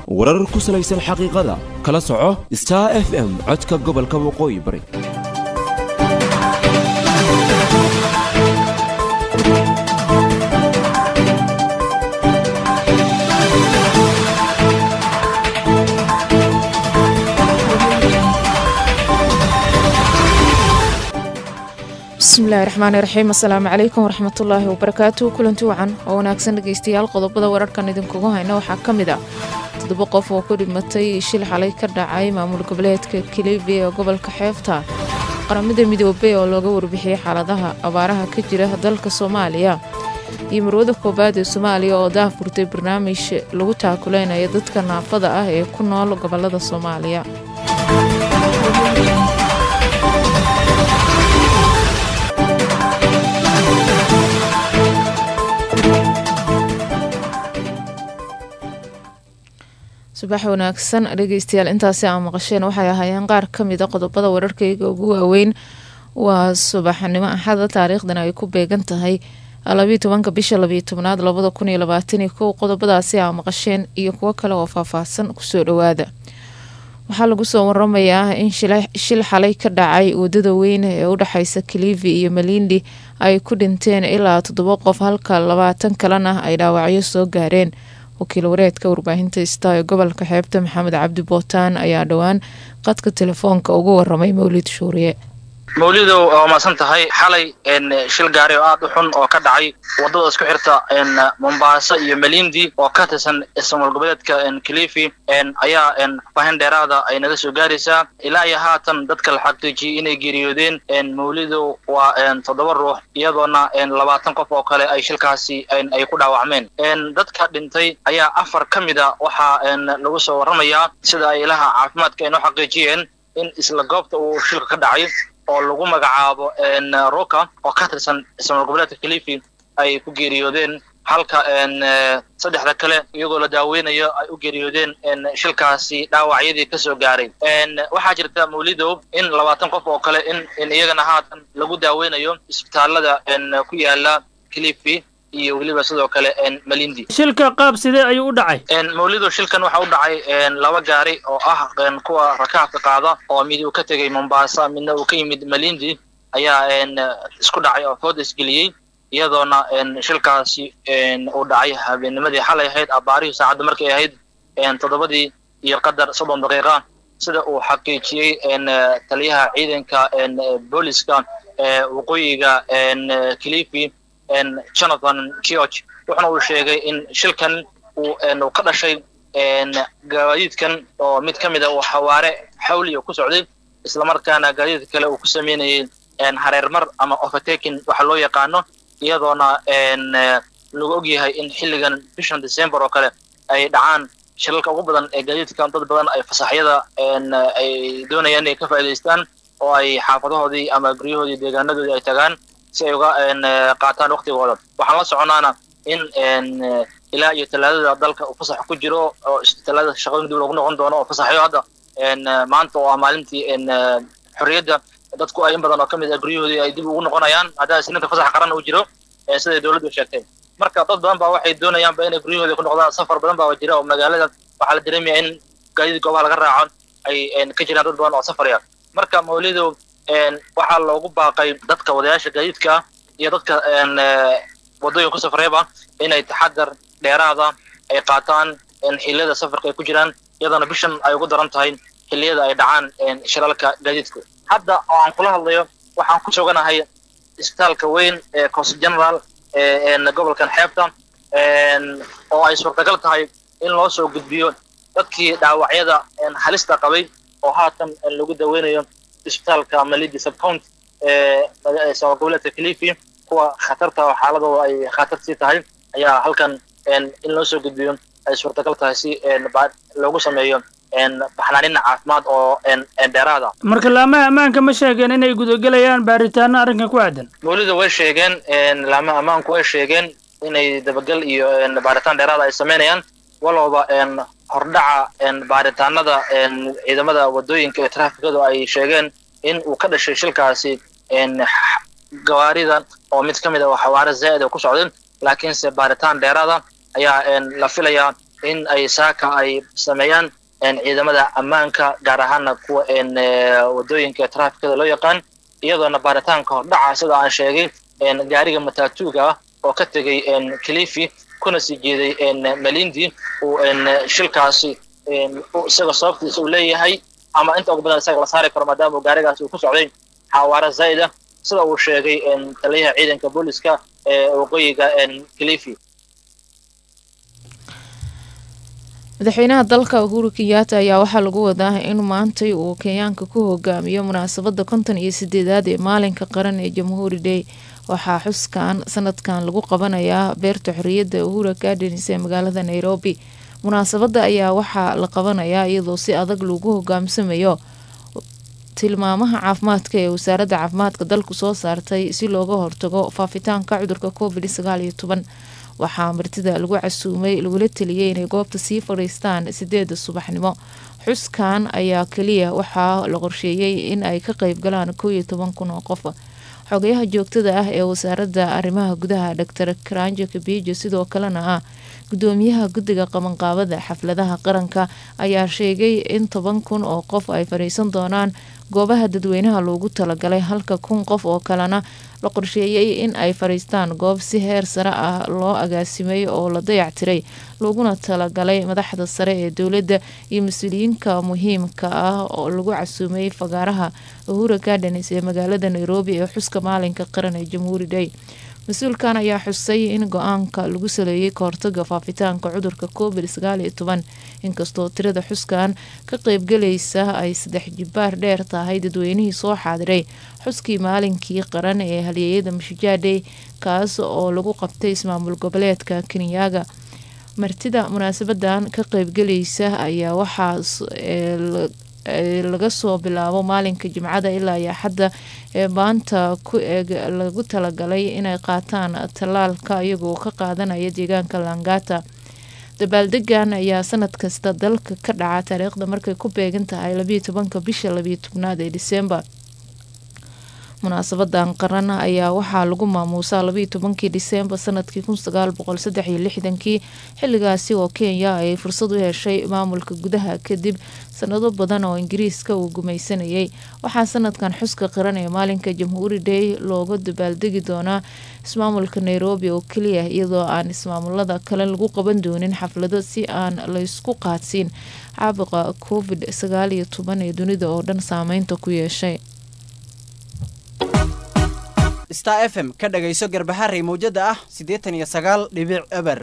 warar ku salaysan xaqiiqada kala soco star f m codka gobolka waqooyi bari bismillahi raxmaani raxiim assalaamu calaykum waraxmatullaahi wabarakaatu kulanti wacan oo wanaagsan dhegeystayaal qodobada wararkan idinkugu hayna waxaa ka mid ah toddoba qof oo ku dhimatay shil xalay ka dhacay maamul goboleedka kilibi ee gobolka xeebta qaramada midoobey oo looga warbixiyey xaaladaha abaaraha ka jira dalka soomaaliya iyo marwada koowaad ee soomaaliya oo daafurtay barnaamij lagu taakuleynaya dadka naafada ah ee ku nool gobolada soomaaliya subax wanaagsan dhegeystayaal intaasi aa maqasheen waxay ahaayeen qaar ka mid a qodobada wararkayga ugu waaweyn waa subaxnimo axada taariikhdana ay ku beegan tahay labiyo tobanka bisha labiyo tobnaad labada kun iyo labaataniyo kow qodobadaasi aa maqasheen iyo kuwo kale oo faahfaahsan kusoo dhawaada waxaa lagu soo waramayaa in shil xalay ka dhacay wadada weyn ee u dhexeysa kilivi iyo malindi ay ku dhinteen ilaa toddoba qof halka labaatan kalena ay dhaawacyo soo gaareen wakiil wareedka warbaahinta ista ee gobolka xeebta maxamed cabdi bootaan ayaa dhowaan qadka telefoonka ugu waramay mawlid shuuriye mawlidow waa maasan tahay xalay shil gaari oo aad u xun oo ka dhacay wadada isku xirta mombaaso iyo malindi oo ka tirsan ismaal goboleedka kilifi ayaa faahin dheeraada ay naga soo gaaraysaa ilaa iyo haatan dadka la xaqiijiyey inay geeriyoodeen mawlidow waa toddoba ruux iyadoona labaatan qof oo kale ay shilkaasi ay ku dhaawacmeen dadka dhintay ayaa afar ka mid a waxaa lagu soo waramayaa sida ay ilaha caafimaadka ay noo xaqiijiyeen in isla goobta uu shilka ka dhacay oo lagu magacaabo roka oo ka tirsan ismaal goboleedka kilifi ay ku geeriyoodeen halka saddexda kale iyagoo la daaweynayo ay u geeriyoodeen shilkaasi dhaawacyadii kasoo gaaray waxaa jirta mawlidow in labaatan qof oo kale in iyagana haatan lagu daaweynayo isbitaalada ku yaala kilifi iyo weliba sidoo kale malindi shilka qaab sidee ayuu u dhacay mawlido shilkan waxa u dhacay laba gaari oo ah kuwa rakaabka qaada oo mid uu ka tegay mombasa midna uu ka yimid malindi ayaa isku dhacay oo food isgeliyey iyadoona shilkaasi uu dhacay habeenimadii xalay ahayd abaarihii saacadda markay ahayd toddobadii iyo qadar soddon daqiiqa sida uu xaqiijiyey taliyaha ciidanka booliska waqooyiga kilifi jonathan george wuxuna uu sheegay in shilkan uu ka dhashay gaadiidkan oo mid ka mid a uu xawaare xawliya ku socday islamarkaana gaadiidka kale uu ku sameynayay hareermar ama overtaking waxa loo yaqaano iyadoona lagu ogyahay in xilligan bishan december oo kale ay dhacaan shilalka ugu badan ee gaadiidkan dad badan ay fasaxyada ay doonayaan inay ka faa'idaystaan oo ay xaafadahoodii ama guryahoodii deegaanadoodii ay tagaan si ay uga qaataan waktigooda waxaan la soconaana in ilaa iyo talaadada dalka uu fasax ku jiro oo talaadada shaqooyin dib loogu noqon doono oo fasaxyo hadda maanta oo ah maalintii xorriyadda dadku ay in badan oo ka mid ah guryahoodii ay dib ugu noqonayaan haddaa isniinta fasax qaran uu jiro siday dowladdu sheegtay marka dad badan baa waxay doonayaanba inay guryahoodii ku noqdaan safar badan baa jira oo magaalada waxaa la dareemaya in gaadiid goobaha laga raaco ay ka jiraan dad badan oo safaraya marka mawlidow waxaa loogu baaqay dadka wadayaasha gaadiidka iyo dadka wadooyin ku safreeba inay taxadar dheeraada ay qaataan xilliyada safarka ay ku jiraan iyadoona bishan ay ugu daran tahay xilliyada ay dhacaan shilalka gaadiidku hadda oo aan kula hadlayo waxaan ku suganahay isbitaalka weyn ee coast general gobolkan xeebta oo ay suurtagal tahay in loo soo gudbiyo dadkii dhaawacyada halista qabay oo haatan lagu daweynayo isbitaalka malidi subcount ee sama goboleedka kilifi kuwa khatarta oo xaaladooda ay khatar sii tahay ayaa halkan in loo soo gudbiyo ay suurtagal tahay si loogu sameeyo baxnaanina caafimaad oo dheeraada marka laamaha ammaanka ma sheegeen inay gudagelayaan baaritaano arrinkan ku aadan mawlida way sheegeen laamaha ammaanku way sheegeen inay dabagal iyo baaritaan dheeraada ay sameynayaan walowba hordhaca baaritaanada ciidamada wadooyinka ee trafikadu ay sheegeen in uu ka dhashay shilkaasi gawaarida oo mid ka mid a xawaare zaa'id oo ku socdeen laakiinse baaritaan dheeraada ayaa la filayaa in ay saaka ay sameeyaan ciidamada ammaanka gaar ahaana kuwa wadooyinka trafikada loo yaqaan iyadoona baaritaanka hordhaca sida aan sheegay gaariga mataatuuga ah oo ka tegay kilifi kuna sii jeeday malindi uu shilkaasi isaga sababtiisa uu leeyahay ama inta ugu badan isaga la saari karo maadaama uu gaarigaasi uu ku socday xawaaro zaa'id ah sida uu sheegay taliyaha ciidanka booliska ee waqooyiga kilifi madaxweynaha dalka uhuru kenyaata ayaa waxaa lagu wadaa in maantay uu kenyaanka ku hogaamiyo munaasabada konton iyo sideedaad ee maalinka qaran ee jamhuuri day waxaa xuskan sanadkan lagu qabanayaa beerta xoriyadda uhura gardens ee magaalada nairobi munaasabada ayaa waxaa la qabanayaa iyadoo si adag lagu hogaamsamayo tilmaamaha caafimaadka ee wasaaradda caafimaadka dalku soo saartay si looga hortago faafitaanka cudurka covid sagaal iyo toban waxaa martida lagu casuumay lagula teliyay inay goobta sii fadhiistaan sideeda subaxnimo xuskan ayaa keliya waxaa la qorsheeyey in ay ka qeyb galaan kow iyo toban kun oo qof xogayaha joogtada ah ee wasaaradda arrimaha gudaha dor karanja kabijo sidoo kalena ah gudoomiyaha guddiga qabanqaabada xafladaha qaranka ayaa sheegay in toban kun oo qof ay fadhiisan doonaan goobaha dadweynaha loogu talagalay halka kun qof oo kalena la qorsheeyey in ay fadhiistaan goob si heer sare ah loo agaasimay oo la dayactiray looguna talagalay madaxda sare ee dowladda iyo mas-uuliyiinka muhiimka ah oo lagu casuumay fagaaraha uhura gardens ee magaalada nairobi ee xuska maalinka qaran ee jamhuuri day mas-uulkan ayaa xusay in go-aanka lagu saleeyay kahortaga faafitaanka cudurka covid sagaal iyo toban inkastoo tirada xuskan ka qeybgalaysa ay saddex jibaar dheer tahay dadweynihii soo xaadiray xuskii maalinkii qaran ee halyeeyada mashijaadhey kaas oo lagu qabtay ismaamul goboleedka kenyaga martida munaasabadan ka qeybgalaysa ayaa waxaa laga soo bilaabo maalinka jimcada ilaa iyo xadda ee maanta ku eeg lagu talagalay inay qaataan tallaalka iyagoo ka qaadanaya deegaanka langata dabaaldegan ayaa sanad kasta dalka ka dhaca taariikhda markay ku beegan tahay labiyo tobanka bisha labiyo tobnaad ee disembar munaasabadan qaran ayaa waxaa lagu maamuusaa labiyo tobankii disembar sanadkii kun sagaal boqol saddex iyo lixdankii xilligaasi oo kenya ay fursad u heshay maamulka gudaha kadib sanado badan oo ingiriiska uu gumaysanayay waxaa sanadkan xuska qaran ee maalinka jamhuuri day looga dabaaldegi doonaa ismaamulka nairobi oo keliya iyadoo aan ismaamulada kale lagu qaban doonin xaflado si aan laysku qaadsiin caabuqa covid sagaal iyo toban ee dunida oo dhan saameynta ku yeeshay star f m ka dhagayso garbaharey mawjada ah siddeetan iyo sagaal dhibic eber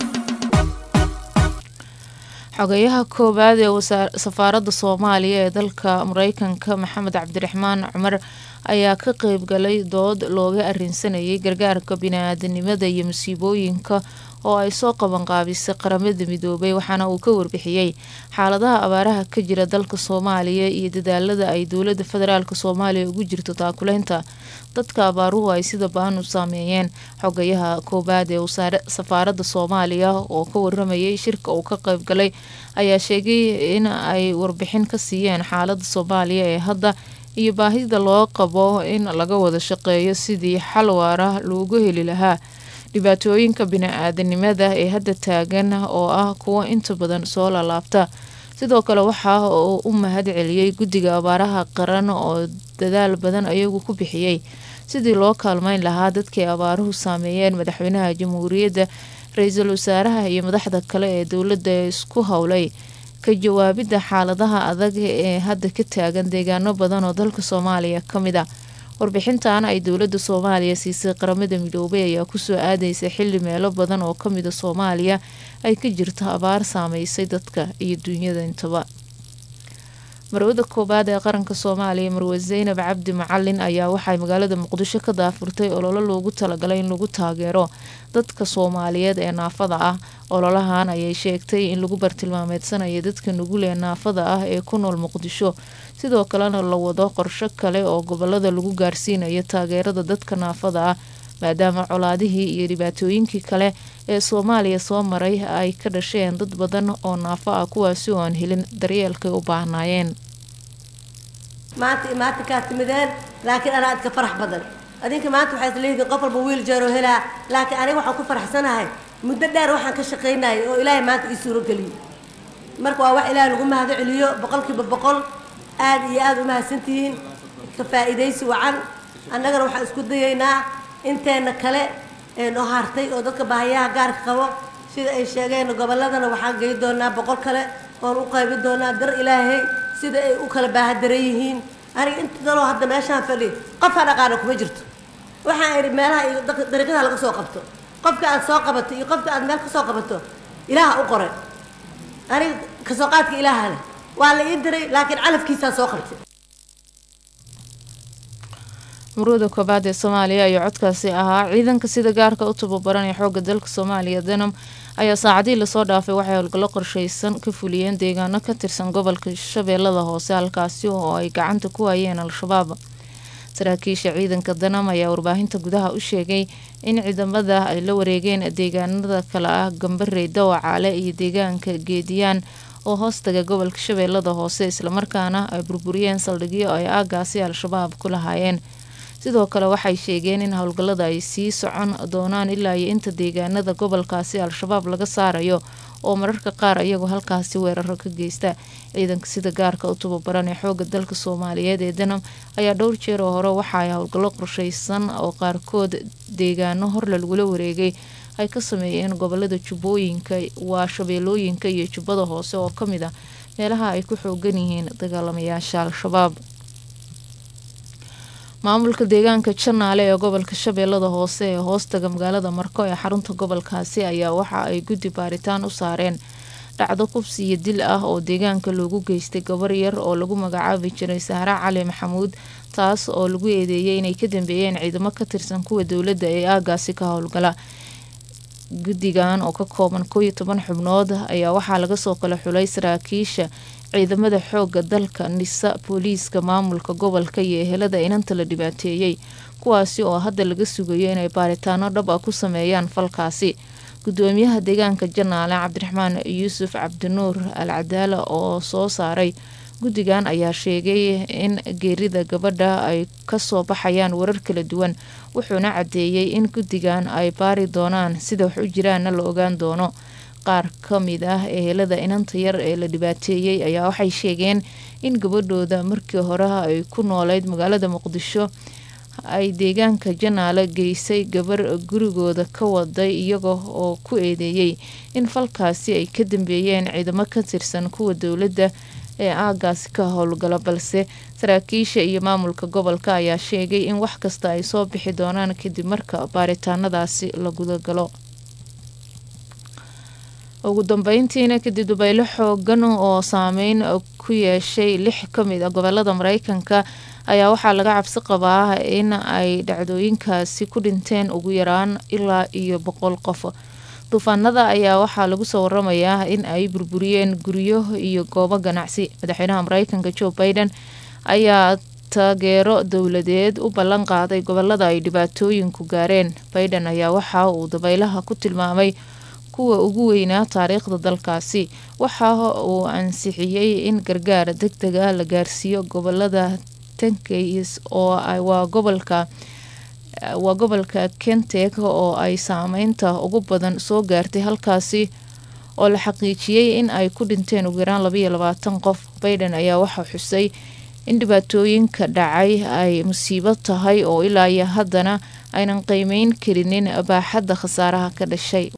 xogayaha koowaad ee safaaradda soomaaliya ee dalka mareykanka maxamed cabdiraxmaan cumar ayaa ka qeyb galay dood looga arinsanayay gargaarka bini-aadanimada iyo masiibooyinka oo ay soo qabanqaabisay qaramada midoobay waxaana uu ka warbixiyey xaaladaha abaaraha ka jira dalka soomaaliya iyo dadaalada ay dowlada federaalk soomaaliya ugu jirto taakuleynta dadka abaaruhu ay sida baan u saameeyeen xogayaha koowaad ee safaaradda soomaaliya oo ka waramayay shirka uu ka qeyb galay ayaa sheegay in ay warbixin ka siiyeen xaalada soomaaliya ee hadda iyo baahida loo qabo in laga wada shaqeeyo sidii xal waara loogu heli lahaa dhibaatooyinka bini-aadanimada ee hadda taagan oo ah kuwo inta badan soo lalaabta sidoo kale waxa uu u mahad celiyey guddiga abaaraha qaran oo dadaal badan ayagu ku bixiyey sidii loo kaalmeyn lahaa dadkii abaaruhu saameeyeen madaxweynaha jamhuuriyadda ra-iisul wasaaraha iyo madaxda kale ee dowladda ee isku howlay ka jawaabidda xaaladaha adag ee hadda ka taagan deegaano badan oo dalka soomaaliya ka mid a warbixintan ay dowladda soomaaliya siisay qaramada midoobay ayaa kusoo aadaysa xili meelo badan oo kamida soomaaliya ay ka jirto abaar saameysay dadka iyo duunyada intaba marwada koowaad ee qaranka soomaaliya marwe zaynab cabdi macalin ayaa waxay magaalada muqdisho ka daafurtay ololo loogu talagalay in lagu taageero dadka soomaaliyeed ee naafada ah ololahan ayay sheegtay in lagu bartilmaameedsanayo dadka nugul ee naafada ah ee ku nool muqdisho sidoo kalena la wado qorsho kale oo gobolada lagu gaarsiinayo taageerada dadka naafada ah maadaama colaadihii iyo dhibaatooyinkii kale ee soomaaliya soo maray ay ka dhasheen dad badan oo naafo ah kuwaasi oo aan helin daryeelkay u baahnaayeen maanta maanta kaa timideen laakiin anaa idka farax badan adinka maanta waxaad leediin qof walba wiil jeero helaa laakiin aniga waxaan ku faraxsanahay muddo dheer waxaan ka shaqaynayay oo ilaahay maanta ii suuro geliyey marka waa wax ilaahay lagu mahado celiyo boqolkiiba boqol aad iyo aad u mahadsantihiin ka faa'iidaysi wacan annagana waxaan isku dayaynaa inteena kale ee noo hartay oo dadka baahiyaha gaarka qabo sida ay sheegeen gobolladana waxaan gey doonaa boqol kale oon u qaybin doonaa dar ilaahay sida ay u kala baahadaran yihiin aniga inta daloo hadda meeshaan fadhi qofaan aqaana kuma jirto waxaan idhi meelaha iyo dadka dariiqadaha laga soo qabto qofka aad soo qabato iyo qofka aad meel ka soo qabato ilaaha u qoray aniga kasoo qaadka ilaaha leh waa la ii diray laakiin calafkiisaa soo qabtay muruuda koobaad ee soomaaliya ayaa codkaasi ahaa ciidanka sida gaarka u tababaran ee xoogga dalka soomaaliya danam ayaa saacadihii lasoo dhaafay waxay howlgallo qorsheysan ka fuliyeen deegaano ka tirsan gobolka shabeellada hoose halkaasi oo ay gacanta ku hayeen al-shabaab saraakiisha ciidanka danam ayaa warbaahinta gudaha u sheegay in ciidamada ay la wareegeen deegaanada kale ah gambarey dawacaale iyo deegaanka geediyaan oo hoostaga gobolka shabeellada hoose islamarkaana ay burburiyeen saldhigyo ay aagaasi al-shabaab ku lahaayeen sidoo kale waxay sheegeen in howlgallada ay sii socon doonaan ilaa iyo inta deegaanada gobolkaasi al-shabaab laga saarayo oo mararka qaar iyagoo halkaasi weeraro ka geysta ciidanka sida gaarka u tababaran ee xooga dalka soomaaliyeed ee danam ayaa dhowr jeer oo hore waxa ay howlgallo qorsheysan oo qaarkood deegaano horle lagula wareegay ay ka sameeyeen gobolada jubbooyinka waa shabeellooyinka iyo jubbada hoose oo ka mid ah meelaha ay ku xoogan yihiin dagaalamayaasha al-shabaab maamulka deegaanka janaale ee gobolka shabeellada hoose ee hoostaga magaalada marko ee xarunta gobolkaasi ayaa waxa ay guddi baaritaan u saareen dhacdo kubsi iyo dil ah oo deegaanka loogu geystay gabar yar oo lagu magacaabi jiray sahre cali maxamuud taas oo lagu eedeeyay inay ka dambeeyeen ciidamo ka tirsan kuwa dowladda ee aagaasi ka howlgala guddigan oo ka kooban kooiyo toban xubnood ayaa waxaa laga soo kala xulay saraakiisha ciidamada xooga dalka nisa booliiska maamulka gobolka iyo ehelada inanta la dhibaateeyey kuwaasi oo hadda laga sugayo inay baaritaano dhab ah ku sameeyaan falkaasi gudoomiyaha deegaanka janaale cabdiraxmaan yuusuf cabdinuur al cadaala oo soo saaray guddigan ayaa sheegay in geerida gabadha ay kasoo baxayaan warar kala duwan wuxuuna caddeeyey in guddigan ay baari doonaan sida wax u jiraanna la ogaan doono qaar ka mid ah ehelada inanta yar ee la dhibaateeyey ayaa waxay sheegeen in gabadhooda markii hore ay ku nooleyd magaalada muqdisho ay deegaanka janaale geysay gabar gurigooda ka waday iyaga oo ku eedeeyey in falkaasi ay ka dambeeyeen ciidamo ka tirsan kuwa dowladda ee aagaasi ka howlgala balse saraakiisha iyo maamulka gobolka ayaa sheegay in wax kasta ay soo bixi doonaan kadib marka baaritaanadaasi la gudagalo ugu dambeyntiina kadib dubaylo xoogan oo saameyn ku yeeshay lix ka mid a gobolada mareykanka ayaa waxaa laga cabsi qabaa in ay dhacdooyinkaasi ku dhinteen ugu yaraan ilaa iyo boqol qof duufaanada ayaa waxaa lagu soo waramayaa in ay burburiyeen guryo iyo goobo ganacsi madaxweynaha mareykanka joe biden ayaa taageero dowladeed u ballan qaaday gobolada ay dhibaatooyinku gaareen biden ayaa waxa uu dabaylaha ku tilmaamay kuwa ugu weynaa taariikhda dalkaasi waxa uu ansixiyey in gargaar deg deg ah la gaarsiiyo gobolada tankeys oo waa gobolka waa gobolka kentek oo ay saameynta ugu badan soo gaartay halkaasi oo la xaqiijiyey in ay ku dhinteen ugu yaraan labaiyo labaatan qof biden ayaa waxaa xusay in dhibaatooyinka dhacay ay musiibo tahay oo ilaa iyo haddana aynan qiimeyn karinin baaxadda khasaaraha ka dhashay